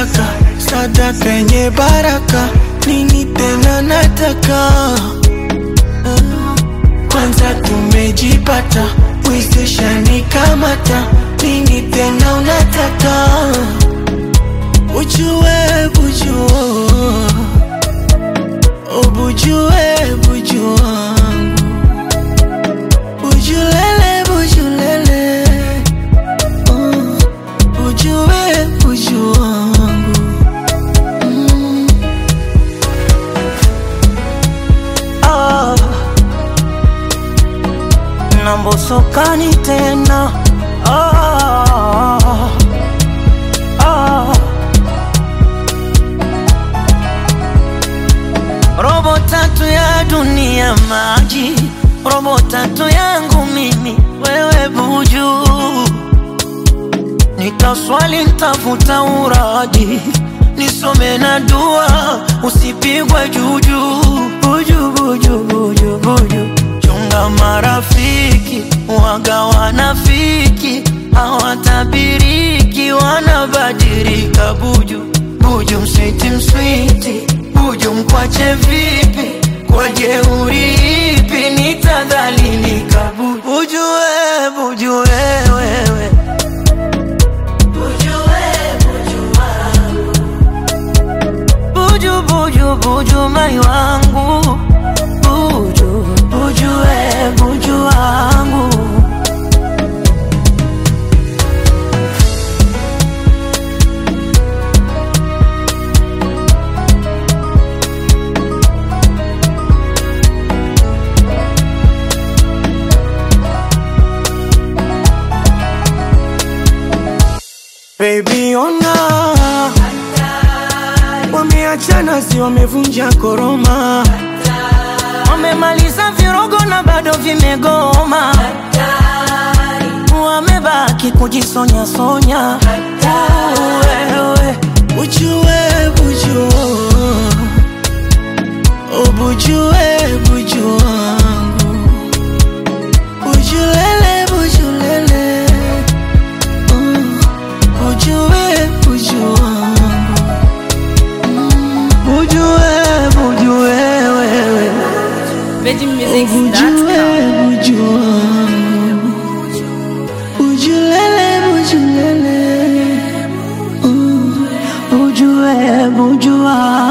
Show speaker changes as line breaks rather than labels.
sadaka sadaka yenye baraka nini tena nataka Ah, kwanza tumejipata wezeshani kamata nini tena unataka ujue bujua ubujue buju wangu bujulele bujulele uh, ujue buju wangu mm.
ah. nambosokani tena ah. Ah. robo tatu ya dunia maji robo tatu yangu mimi wewe buju nitaswali ntafuta uraji nisome na dua usipigwe juju buju buju buju buju chunga marafiki waga wanafiki hawatabiriki wanabadilika buju buju mswiti mswiti buju mkwache vipi kwa jeuri ipi nitadhalilika buju buju we buju we, wewe buju buju buju mai wangu buju buju we buju wangu
Baby ona wameachana, si wamevunja koroma,
wamemaliza virogo na bado vimegoma wamebaki kujisonya sonya wewe
ujue buju ubujue buju wangu bujulele bujulele uh, ujue buju wangu bujue bujue wewe
VeggieMusics.com.
Bujue buju wangu bujulele bujulele uh,
bujue bujua